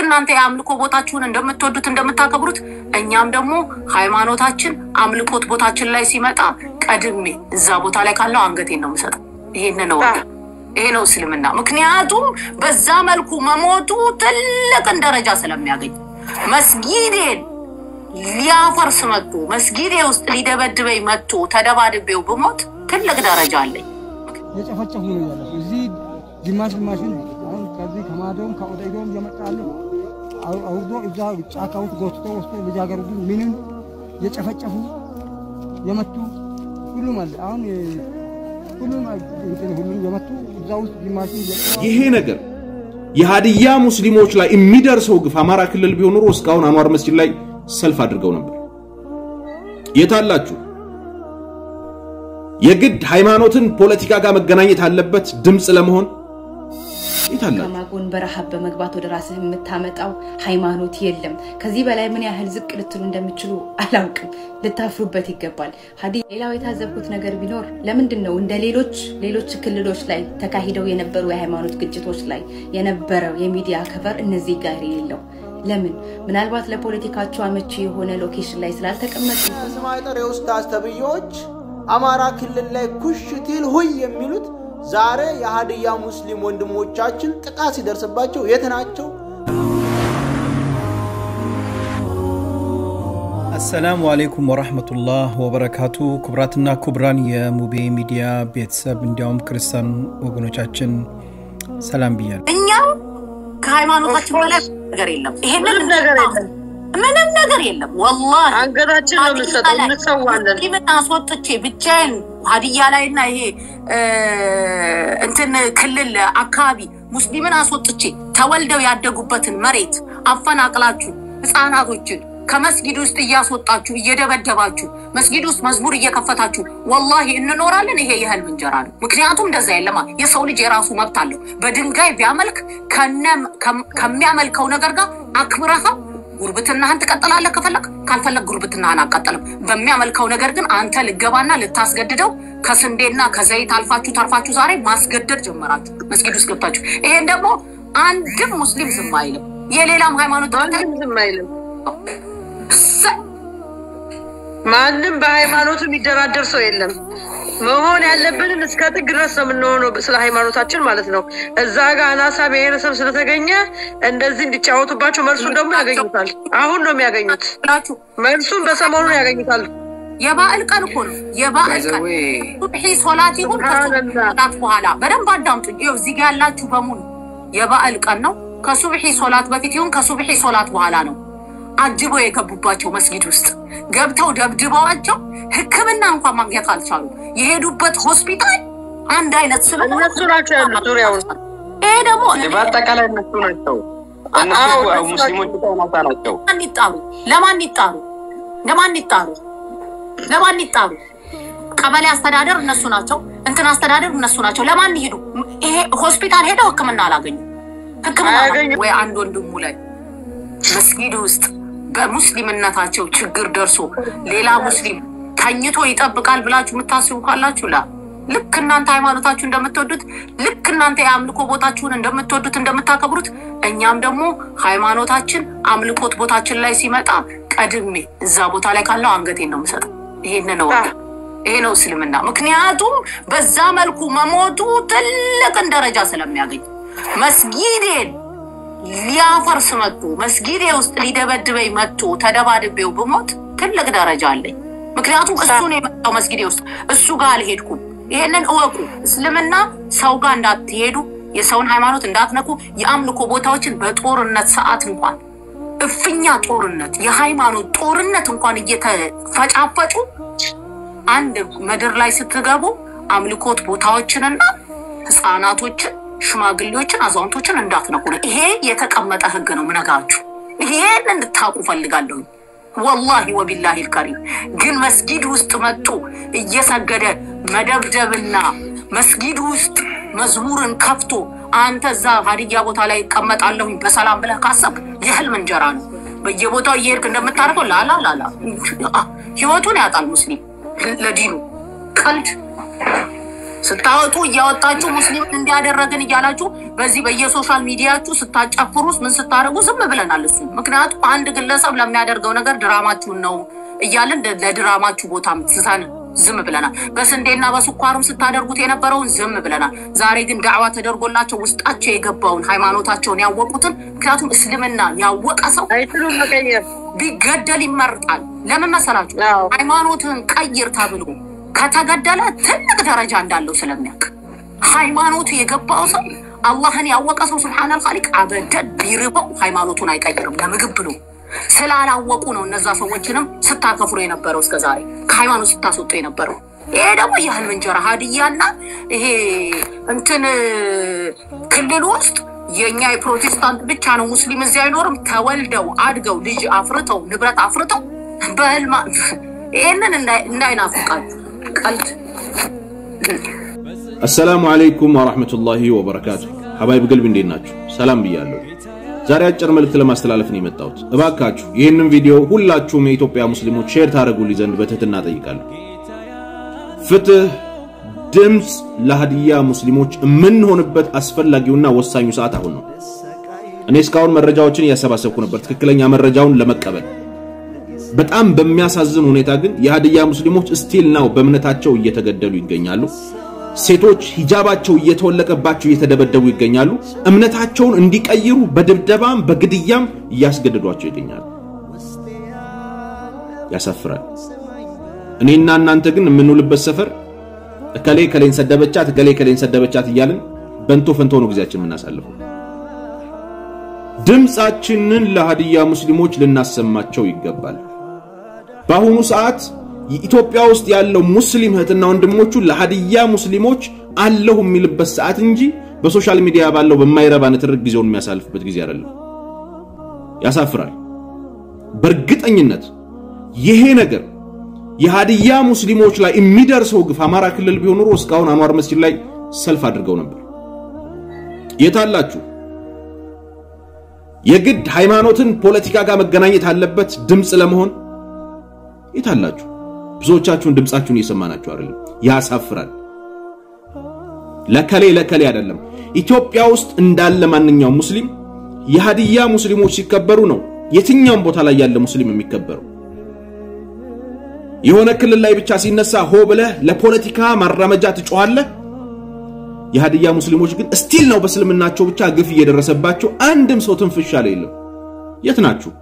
እናንተ የአምልኮ ቦታችሁን እንደምትወዱት እንደምታከብሩት እኛም ደግሞ ሃይማኖታችን አምልኮት ቦታችን ላይ ሲመጣ ቀድሜ እዛ ቦታ ላይ ካለው አንገቴን ነው የምሰጠው። ይሄን ነው ይሄ ነው እስልምና። ምክንያቱም በዛ መልኩ መሞቱ ትልቅን ደረጃ ስለሚያገኝ መስጊዴን ሊያፈርስ መጥቶ መስጊዴ ውስጥ ሊደበድበኝ መጥቶ ተደባድቤው ብሞት ትልቅ ደረጃ አለኝ። የጨፈጨፉ ነው ያለ እዚህ ግማሽ ግማሽን አሁን ከዚህ ከማዶም ከኦደዶም እየመጣለ አውርዶ እዛ ጫካ ውስጥ ጎትቶ ወስዶ ልጃገረዱ ምንም የጨፈጨፉ የመቱ ሁሉም አለ። አሁን ሁሉም እንትን ሁሉም የመቱ እዛ ውስጥ ግማሽ ይሄ ነገር የሀዲያ ሙስሊሞች ላይ የሚደርሰው ግፍ አማራ ክልል ቢሆን ኖሮ እስካሁን አንዋር መስጂድ ላይ ሰልፍ አድርገው ነበር። የታላችሁ የግድ ሃይማኖትን ፖለቲካ ጋር መገናኘት አለበት ድምፅ ለመሆን የታላችሁ ከማጎን በረሃብ በመግባት ወደ ራስህ የምታመጣው ሃይማኖት የለም። ከዚህ በላይ ምን ያህል ዝቅ ልትሉ እንደሚችሉ አላውቅም። ልታፍሩበት ይገባል። ሀዲ ሌላው የታዘብኩት ነገር ቢኖር ለምንድን ነው እንደ ሌሎች ሌሎች ክልሎች ላይ ተካሂደው የነበሩ የሃይማኖት ግጭቶች ላይ የነበረው የሚዲያ ከቨር እነዚህ ጋር የሌለው ለምን? ምናልባት ለፖለቲካቸው አመቺ የሆነ ሎኬሽን ላይ ስላልተቀመጡ ስም አይጠር የኡስታዝ ተብዬዎች አማራ ክልል ላይ ኩሽቲል ሁይ የሚሉት ዛሬ የሀዲያ ሙስሊም ወንድሞቻችን ጥቃት ሲደርስባቸው የት ናቸው? አሰላሙ አሌይኩም ወራህመቱላህ ወበረካቱ። ክቡራትና ክቡራን የሙቤ ሚዲያ ቤተሰብ እንዲያውም ክርስቲያን ወገኖቻችን ሰላም ብያለሁ። እኛም ከሃይማኖታችን በላይ ነገር የለም። ይሄንን ምንም ነገር የለም። ምንም ነገር የለም። ወላሂ አንገታችን ነው የምንሰጠው፣ እንሰዋለን። ምን አስወጥቼ ብቻዬን ሀዲያ ላይ እና ይሄ እንትን ክልል አካባቢ ሙስሊምን አስወጥቼ ተወልደው ያደጉበትን መሬት አፈናቅላችሁ ህፃናቶችን ከመስጊድ ውስጥ እያስወጣችሁ እየደበደባችሁ መስጊድ ውስጥ መዝሙር እየከፈታችሁ ወላሂ እንኖራለን። ይሄ የህልም እንጀራ ነው። ምክንያቱም እንደዛ የለማ የሰው ልጅ የራሱ መብት አለው። በድንጋይ ቢያመልክ ከሚያመልከው ነገር ጋር አክብረኸው ጉርብትናህን ትቀጥላለህ። ከፈለግ ካልፈለግ ጉርብትናህን አቀጥልም። በሚያመልከው ነገር ግን አንተ ልገባና ልታስገድደው ከስንዴና ከዘይት አልፋችሁ ተርፋችሁ ዛሬ ማስገደድ ጀመራችሁ መስጊድ ውስጥ ገብታችሁ። ይሄን ደግሞ አንድም ሙስሊም ዝም አይልም። የሌላም ሃይማኖት ማንም ዝም አይልም። ማንም በሃይማኖቱ የሚደራደር ሰው የለም። መሆን ያለብንን እስከ ጥግ ድረስ ነው የምንሆነው፣ ስለ ሃይማኖታችን ማለት ነው። እዛ ጋር አናሳ ብሔረሰብ ስለተገኘ እንደዚህ እንዲጫወቱባቸው መልሱን ደግሞ ያገኙታል። አሁን ነው የሚያገኙት። መልሱን በሰሞኑን ያገኙታል። የበዓል ቀን እኮ ነው። የበዓል ቀን ሱብሒ ሶላት ይሁን ከሶላት በኋላ በደንብ አዳምጡኝ። ይኸው እዚህ ጋ ያላችሁ በሙሉ የበዓል ቀን ነው። ከሱብሒ ሶላት በፊት ይሁን ከሱብሒ ሶላት በኋላ ነው አጅበው የገቡባቸው መስጊድ ውስጥ ገብተው ደብድበዋቸው ሕክምና እንኳን ማግኘት አልቻሉ። የሄዱበት ሆስፒታል አንድ አይነት ስለ እነሱ ናቸው ያሉት ዙሪያውን። ይሄ ደግሞ በአጠቃላይ እነሱ ናቸው። እነሱ ሙስሊሞች ናታ ናቸው። ለማን ይጣሩ? ለማን ይጣሩ? ለማን ይጣሩ? ለማን ይጣሩ? ቀበሌ አስተዳደር እነሱ ናቸው። እንትን አስተዳደር እነሱ ናቸው። ለማን ይሄዱ? ይሄ ሆስፒታል ሄደው ሕክምና አላገኙ። ሕክምና ወይ አንድ ወንድሙ ላይ መስጊድ ውስጥ በሙስሊምነታቸው ችግር ደርሶ ሌላ ሙስሊም ተኝቶ ይጠብቃል ብላችሁ የምታስቡ ካላችሁ ላ ልክ እናንተ ሃይማኖታችሁ እንደምትወዱት ልክ እናንተ የአምልኮ ቦታችሁን እንደምትወዱት እንደምታከብሩት እኛም ደግሞ ሃይማኖታችን አምልኮት ቦታችን ላይ ሲመጣ ቀድሜ እዛ ቦታ ላይ ካለው አንገቴን ነው የምሰጠው። ይሄን ነው ይሄ ነው እስልምና። ምክንያቱም በዛ መልኩ መሞቱ ትልቅን ደረጃ ስለሚያገኝ መስጊዴን ሊያፈርስ መጥቶ መስጊዴ ውስጥ ሊደበድበኝ መጥቶ ተደባድቤው ብሞት ትልቅ ደረጃ አለኝ። ምክንያቱም እሱ ነው የመጣው መስጊዴ ውስጥ፣ እሱ ጋር አልሄድኩም። ይሄንን እወቁ። እስልምና ሰው ጋር እንዳትሄዱ፣ የሰውን ሃይማኖት እንዳትነኩ፣ የአምልኮ ቦታዎችን በጦርነት ሰዓት እንኳን እፍኛ ጦርነት፣ የሃይማኖት ጦርነት እንኳን እየተፈጫፈጩ አንድ ምድር ላይ ስትገቡ አምልኮት ቦታዎችንና ህፃናቶችን ሽማግሌዎችን አዛውንቶችን እንዳትነኩ ነው። ይሄ የተቀመጠ ህግ ነው ምነግራችሁ። ይሄን እንድታውቁ ፈልጋለሁ። ወላሂ ወቢላሂ ልከሪም ግን መስጊድ ውስጥ መጡ እየሰገደ መደብደብና መስጊድ ውስጥ መዝሙርን ከፍቶ አንተ እዛ ሀዲያ ቦታ ላይ እቀመጣለሁኝ በሰላም ብለህ ካሰብክ የህልም እንጀራ ነው። በየቦታው እየሄድክ እንደምታደርገው ላላ ላላ ህይወቱን ያጣል ሙስሊም ለዲኑ ቀልድ ስታወጡ እያወጣችሁ ሙስሊምን እንዲያደረግን እያላችሁ በዚህ በየሶሻል ሚዲያችሁ ስታጨፍሩ ምን ስታደርጉ ዝም ብለናል። እሱ ምክንያቱም አንድ ግለሰብ ለሚያደርገው ነገር ድራማችሁን ነው እያለን ለድራማችሁ ቦታ ምትስታን ዝም ብለናል። በስንዴና በስኳርም ስታደርጉት የነበረውን ዝም ብለናል። ዛሬ ግን ዳዕዋ ተደርጎላቸው ውስጣቸው የገባውን ሃይማኖታቸውን ያወቁትን ምክንያቱም እስልምና ያወቀ ሰው አይችሉም መቀየር። ቢገደል ይመርጣል። ለምን መሰላችሁ? አዎ። ሃይማኖትህን ቀይር ተብሎ ከተገደለ ትልቅ ደረጃ እንዳለው ስለሚያውቅ ሃይማኖቱ የገባው ሰው አላህን ያወቀ ሰው ስብሓን ኻሊቅ አበደን ቢርበው ሃይማኖቱን አይቀይርም ለምግብ ብሎ ስላላወቁ ነው እነዛ ሰዎችንም ስታከፍሩ የነበረው እስከ ዛሬ ከሃይማኖት ስታስወጡ የነበረው። ይሄ ደግሞ የህልም እንጀራ ሀዲያና ይሄ እንትን ክልል ውስጥ የእኛ የፕሮቴስታንት ብቻ ነው ሙስሊም እዚህ አይኖርም። ተወልደው አድገው ልጅ አፍርተው ንብረት አፍርተው በህልማ ይህንን እንዳይናፍቃችሁ ቀልድ አሰላሙ አለይኩም ወራህመቱላሂ ወበረካቱ። ሀባይብ ገልብ እንዴት ናችሁ? ሰላም ብያለሁ። ዛሬ አጭር መልእክት ለማስተላለፍ ነው የመጣሁት። እባካችሁ ይህንን ቪዲዮ ሁላችሁም የኢትዮጵያ ሙስሊሞች ሼር ታደርጉልኝ ዘንድ በትህትና ጠይቃለሁ። ፍትህ፣ ድምፅ ለሀዲያ ሙስሊሞች የምንሆንበት አስፈላጊውና ወሳኙ ሰዓት አሁን ነው። እኔ እስካሁን መረጃዎችን እያሰባሰብኩ ነበር ትክክለኛ መረጃውን ለመቀበል። በጣም በሚያሳዝን ሁኔታ ግን የሀዲያ ሙስሊሞች ስቲል ናው በእምነታቸው እየተገደሉ ይገኛሉ። ሴቶች ሂጃባቸው እየተወለቀባቸው እየተደበደቡ ይገኛሉ። እምነታቸውን እንዲቀይሩ በድብደባም በግድያም እያስገደዷቸው ይገኛሉ። ያሳፍራል። እኔና እናንተ ግን የምንውልበት ሰፈር እከሌ ከሌን ሰደበቻት፣ እከሌ ከሌን ሰደበቻት እያልን በንቶ ፈንቶ ነው ጊዜያችን የምናሳልፈው። ድምፃችንን ለሀዲያ ሙስሊሞች ልናሰማቸው ይገባል። በአሁኑ ሰዓት ኢትዮጵያ ውስጥ ያለው ሙስሊም እህትና ወንድሞቹ ለሀዲያ ሙስሊሞች አለሁ የሚልበት ሰዓት እንጂ በሶሻል ሚዲያ ባለው በማይረባ ንትርክ ጊዜውን የሚያሳልፍበት ጊዜ አይደለም። ያሳፍራል። በእርግጠኝነት ይሄ ነገር የሀዲያ ሙስሊሞች ላይ የሚደርሰው ግፍ አማራ ክልል ቢሆን ኖሮ እስካሁን አንዋር መስጂድ ላይ ሰልፍ አድርገው ነበር። የታላችሁ? የግድ ሃይማኖትን ፖለቲካ ጋር መገናኘት አለበት ድምፅ ለመሆን የታላችሁ? ብዙዎቻችሁን ድምፃችሁን እየሰማናችሁ አይደለም። ያሳፍራል። ለከሌ ለከሌ አይደለም። ኢትዮጵያ ውስጥ እንዳለ ማንኛውም ሙስሊም የሀዲያ ሙስሊሞች ሲከበሩ ነው የትኛውም ቦታ ላይ ያለ ሙስሊም የሚከበረው። የሆነ ክልል ላይ ብቻ ሲነሳ ሆ ብለህ ለፖለቲካ ማራመጃ ትጮኻለህ። የሀዲያ ሙስሊሞች ግን እስቲል ነው በእስልምናቸው ብቻ ግፍ እየደረሰባቸው አንድም ሰው ትንፍሽ ያለ የለም። የት ናችሁ?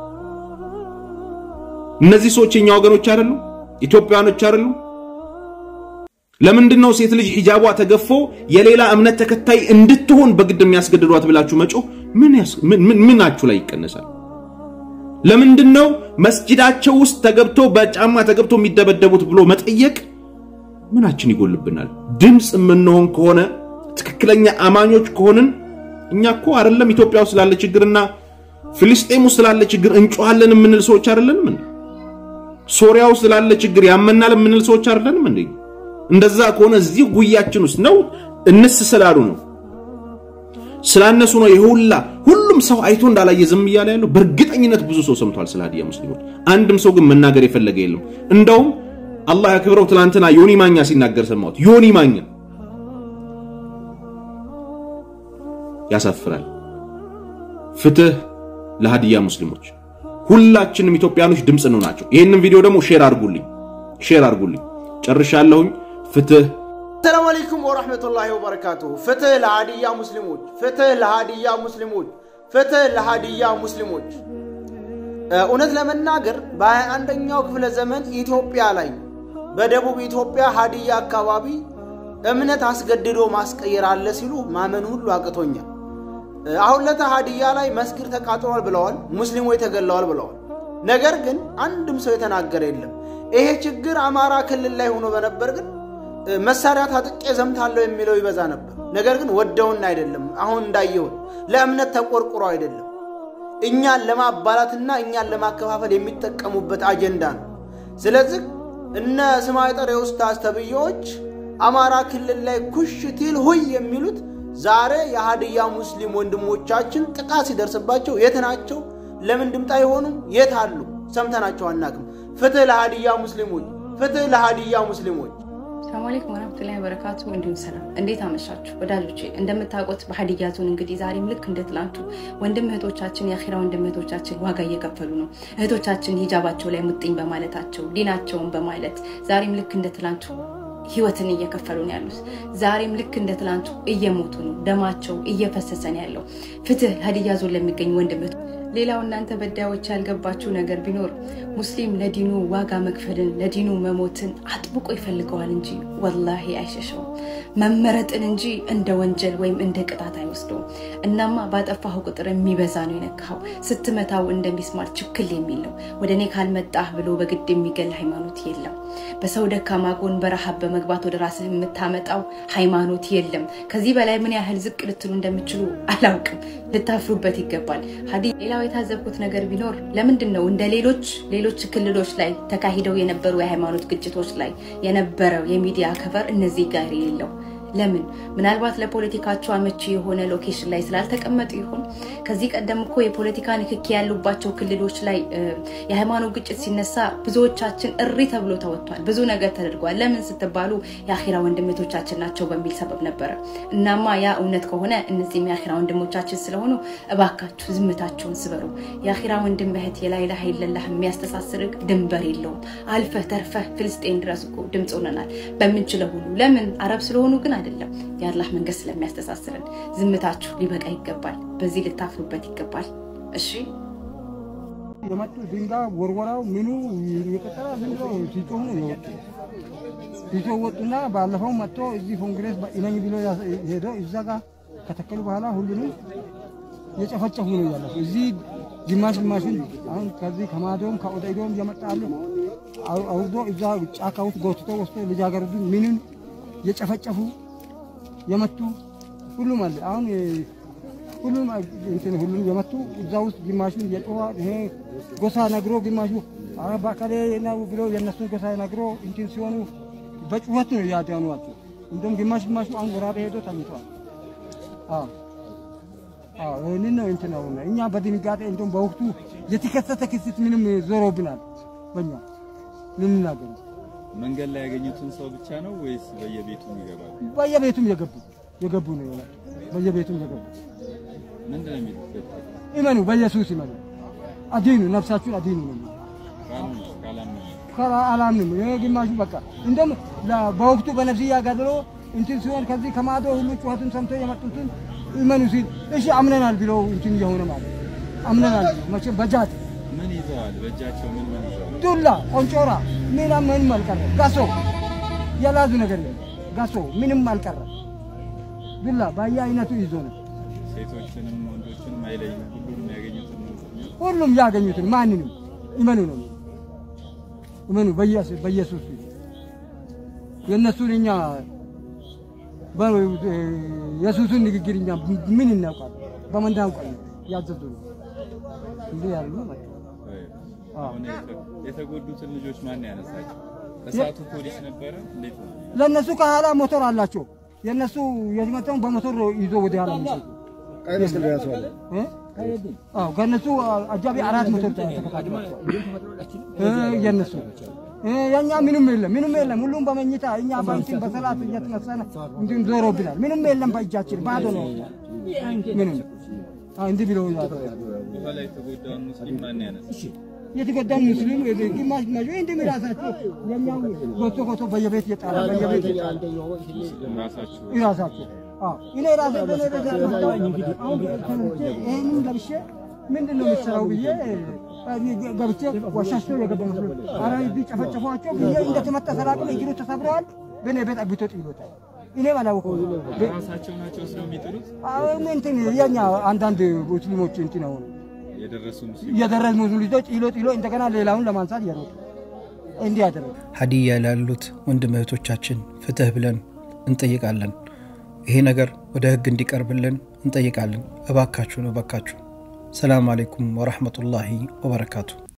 እነዚህ ሰዎች የኛ ወገኖች አይደሉም? ኢትዮጵያኖች አይደሉም? ለምንድን ነው ሴት ልጅ ሂጃቧ ተገፎ የሌላ እምነት ተከታይ እንድትሆን በግድ የሚያስገድዷት ብላችሁ መጮህ ምናችሁ ላይ ይቀነሳል? ለምንድን ነው መስጂዳቸው ውስጥ ተገብቶ በጫማ ተገብቶ የሚደበደቡት ብሎ መጠየቅ ምናችን ይጎልብናል? ድምፅ የምንሆን ከሆነ ትክክለኛ አማኞች ከሆንን እኛ እኮ አይደለም ኢትዮጵያ ውስጥ ስላለ ችግርና ፍልስጤም ውስጥ ስላለ ችግር እንጮሃለን የምንል ሰዎች አይደለንም እንዴ? ሶሪያ ውስጥ ስላለ ችግር ያመናል የምንል ሰዎች አይደለንም እንዴ? እንደዛ ከሆነ እዚህ ጉያችን ውስጥ ነው እንስ ስላሉ ነው ስላነሱ ነው የሁላ ሁሉም ሰው አይቶ እንዳላየ ዝም እያለ ያለው። በእርግጠኝነት ብዙ ሰው ሰምቷል ስለ ሀዲያ ሙስሊሞች። አንድም ሰው ግን መናገር የፈለገ የለም። እንደውም አላህ ያክብረው ትናንትና ዮኒ ማኛ ሲናገር ሰማሁት። ዮኒ ማኛ ያሳፍራል። ፍትህ ለሀዲያ ሙስሊሞች። ሁላችንም ኢትዮጵያኖች ድምፅ ነው ናቸው። ይህንን ቪዲዮ ደግሞ ሼር አድርጉልኝ፣ ሼር አድርጉልኝ። ጨርሻለሁኝ። ፍትህ ሰላም አለይኩም ወራህመቱላሂ ወበረካቱሁ። ፍትህ ለሀዲያ ሙስሊሞች፣ ፍትህ ለሀዲያ ሙስሊሞች፣ ፍትህ ለሀዲያ ሙስሊሞች። እውነት ለመናገር በሃያ አንደኛው ክፍለ ዘመን ኢትዮጵያ ላይ በደቡብ ኢትዮጵያ ሀዲያ አካባቢ እምነት አስገድዶ ማስቀየር አለ ሲሉ ማመን ሁሉ አቅቶኛል። አሁን ለታ ሀዲያ ላይ መስጊድ ተቃጥሏል ብለዋል፣ ሙስሊሞች ተገለዋል ብለዋል። ነገር ግን አንድም ሰው የተናገረ የለም። ይሄ ችግር አማራ ክልል ላይ ሆኖ በነበር ግን መሳሪያ ታጥቄ ዘምታለሁ የሚለው ይበዛ ነበር። ነገር ግን ወደውን አይደለም። አሁን እንዳየሁት ለእምነት ተቆርቁሮ አይደለም። እኛን ለማባላትና እኛን ለማከፋፈል የሚጠቀሙበት አጀንዳ ነው። ስለዚህ እነ ስማይጠር የኡስታዝ ተብዬዎች አማራ ክልል ላይ ኩሽቲል ሁይ የሚሉት ዛሬ የሀዲያ ሙስሊም ወንድሞቻችን ጥቃት ሲደርስባቸው የት ናቸው? ለምን ድምፅ አይሆኑም? የት አሉ? ሰምተናቸው አናቅም። ፍትህ ለሀዲያ ሙስሊሞች፣ ፍትህ ለሀዲያ ሙስሊሞች። ሰላም አለይኩም ወራህመቱላሂ ወበረካቱ። እንዲሁም ሰላም፣ እንዴት አመሻችሁ ወዳጆቼ? እንደምታውቁት በሀዲያ ዞን እንግዲህ ዛሬም ልክ እንደ ትላንቱ ወንድም እህቶቻችን የአኺራ ወንድም እህቶቻችን ዋጋ እየከፈሉ ነው። እህቶቻችን ሂጃባቸው ላይ ሙጥኝ በማለታቸው ዲናቸውን በማለት ዛሬም ልክ እንደ ትላንቱ ህይወትን እየከፈሉ ነው ያሉት። ዛሬም ልክ እንደ ትላንቱ እየሞቱ ነው። ደማቸው እየፈሰሰ ነው ያለው። ፍትህ ሀዲያ ዞን ለሚገኙ ወንድም እህቶ ሌላው እናንተ በዳዮች ያልገባችሁ ነገር ቢኖር ሙስሊም ለዲኑ ዋጋ መክፈልን ለዲኑ መሞትን አጥብቆ ይፈልገዋል እንጂ ወላሂ አይሸሸውም። መመረጥን እንጂ እንደ ወንጀል ወይም እንደ ቅጣት አይወስደውም። እናማ ባጠፋሁ ቁጥር የሚበዛ ነው የነካኸው። ስትመታው እንደሚስማር ችክል የሚል ነው። ወደ እኔ ካልመጣህ ብሎ በግድ የሚገል ሃይማኖት የለም። በሰው ደካማ ጎን በረሃብ በመግባት ወደ ራስህ የምታመጣው ሃይማኖት የለም። ከዚህ በላይ ምን ያህል ዝቅ ልትሉ እንደምችሉ አላውቅም። ልታፍሩበት ይገባል። ሀዲ ሌላው የታዘብኩት ነገር ቢኖር ለምንድን ነው እንደ ሌሎች ሌሎች ክልሎች ላይ ተካሂደው የነበሩ የሃይማኖት ግጭቶች ላይ የነበረው የሚዲያ ከቨር እነዚህ ጋር የሌለው? ለምን? ምናልባት ለፖለቲካቸው አመቺ የሆነ ሎኬሽን ላይ ስላልተቀመጡ ይሆን? ከዚህ ቀደም እኮ የፖለቲካ ንክኪ ያሉባቸው ክልሎች ላይ የሃይማኖት ግጭት ሲነሳ ብዙዎቻችን እሪ ተብሎ ተወጥቷል። ብዙ ነገር ተደርጓል። ለምን ስትባሉ የአኺራ ወንድሞቻችን ናቸው በሚል ሰበብ ነበረ። እናማ ያ እውነት ከሆነ እነዚህም የአኺራ ወንድሞቻችን ስለሆኑ እባካችሁ ዝምታችሁን ስበሩ። የአኺራ ወንድም እህት የላኢላሃ ኢለላህ የሚያስተሳስርግ ድንበር የለውም። አልፈህ ተርፈህ ፍልስጤን ድረስ እኮ ድምፅ ሆነናል በምንችለው ሁሉ። ለምን አረብ ስለሆኑ ግን አይደለም፣ የአላህ መንገድ ስለሚያስተሳስረን። ዝምታችሁ ሊበቃ ይገባል። በዚህ ልታፍሩበት ይገባል። እሺ የመጡ ድንጋይ ወርወራው ምኑ የቀጠራ ዝም ብሎ ሲጮሁ ነው የወጡ ሲጮህ ወጡና ባለፈው መጥቶ እዚህ ኮንግሬስ ኢነኝ ብሎ ሄዶ እዛ ጋር ከተከሉ በኋላ ሁሉንም የጨፈጨፉ ነው ያለፉ። እዚህ ግማሽ ግማሽን አሁን ከዚህ ከማዶም ከኦደይዶም እየመጣሉ አውርዶ እዛ ጫካ ውስጥ ጎትቶ ወስዶ ልጃገረዱ ምንም የጨፈጨፉ የመቱ ሁሉም አለ። አሁን ሁሉም እንትን ሁሉም የመቱ እዛ ውስጥ ግማሹን የጮኸ ይሄ ጎሳ ነግሮ ግማሹ በቀሌ ነው ብሎ የእነሱን ጎሳ ነግሮ እንትን ሲሆኑ በጩኸት ነው ያዳኗቸው። እንደውም ግማሽ ግማሹ አሁን ወራቤ ሄዶ ተኝቷል። አዎ አዎ ይህንን ነው እንትን ነው እኛ በድንጋጤ እንደውም በወቅቱ የተከሰተ ክስት ምንም ዞሮብናል። በእኛ ልንናገር መንገድ ላይ ያገኙትን ሰው ብቻ ነው ወይስ በየቤቱም ይገባሉ? በየቤቱም የገቡ የገቡ ነው ይሆናል። በየቤቱም የገቡ ምንድን ነው የሚሉት? ይመኑ፣ በኢየሱስ ይመኑ፣ አዲኑ ነፍሳችሁን አዲኑ ነው ካሉስ ካላመኑ አላምንም። ይሄ ግማሹ በቃ እንደም በወቅቱ በነፍስያ ገድሎ እንትን ሲሆን ከዚህ ከማዶ ሁሉ ጩኸቱን ሰምቶ የመጡትን ይመኑ ሲል እሺ አምነናል ብለው እንትን እየሆነ ማለት አምነናል መቼም በጃት ምን ይዘዋል? በእጃቸው ምን ምን ይዘዋል? ዱላ፣ ቆንጮራ ምን ምንም አልቀረ። ጋሶ የላዙ ነገር የለም። ጋሶ ምንም አልቀረ። ዱላ በየአይነቱ ይዞ ነው። ሴቶችንም ወንዶችንም አይለይም። ሁሉንም ያገኙትን ነው የሚሉት። ሁሉም ያገኙትን ማንንም ይመኑ ነው ይመኑ በኢየሱስ በኢየሱስ ፊት የእነሱን እኛ የሱሱን ንግግር እኛ ምን እናውቃል? በምን እናውቃለን? ያዘዙ ነው እንዲህ ያሉ ናቸው። አሁን የተ- የተጎዱትን ልጆች ማን ያነሳቸው? እሳቱ ፖሊስ ነበረ? እንዴት ነው? ለእነሱ ከኋላ ሞተር አላቸው። የእነሱ የመጣውን በሞተር ይዞ ወደ ኋላ የሚሰጡ እ? አዎ ከእነሱ አጃቢ አራት ሞተር ተከታትሏቸዋል። እ የእነሱ እ የእኛ ምንም የለም ምንም የለም። ሁሉም በመኝታ እኛ በእንትን በሰላት እየተነሳን እንትን ዞሮብናል። ምንም የለም በእጃችን ባዶ ነው። ምንም አዎ እንዲህ ብለው ያደርጋሉ። በኋላ የተጎዳውን ሙስሊም ማን ያነሳ? የተጎዳን ሙስሊም ግማሽ ግማሽ ወይ እንዲህ ራሳቸው የኛው ጎቶ ጎቶ በየቤት እየጣለ በየቤት እየጣለ ሙስሊም ራሳችሁ ይራሳቸው አዎ እኔ ራሴ በኔ ቤት ያመጣው አሁን ተነስቼ ይሄንን ለብሼ ምንድን ነው የምትሰራው ብዬ ገብቼ ወሻሽቶ የገባ መስሎ ኧረ እዚህ ጨፈጨፏቸው ብዬ እንደተመታ ሰላቅም እግሩ ተሰብረዋል። በኔ ቤት አግብቶ ጥሎታል። እኔ አላወኩም። ራሳቸው ናቸው ወስደው የሚጥሉት? አሁን እንትን የኛ አንዳንድ ሙስሊሞች እንትን አሁን የደረሱ ሙስሊም እየደረሱ ሙስሊም ልጆች ጥሎ ጥሎ እንደገና ሌላውን ለማንሳት እየሮጡ እንዲህ ያደረጉ ሀዲያ ላሉት ወንድም እህቶቻችን ፍትህ ብለን እንጠይቃለን። ይሄ ነገር ወደ ህግ እንዲቀርብልን እንጠይቃለን። እባካችሁን እባካችሁ። ሰላም አሌይኩም ወረሕመቱላሂ ወበረካቱ።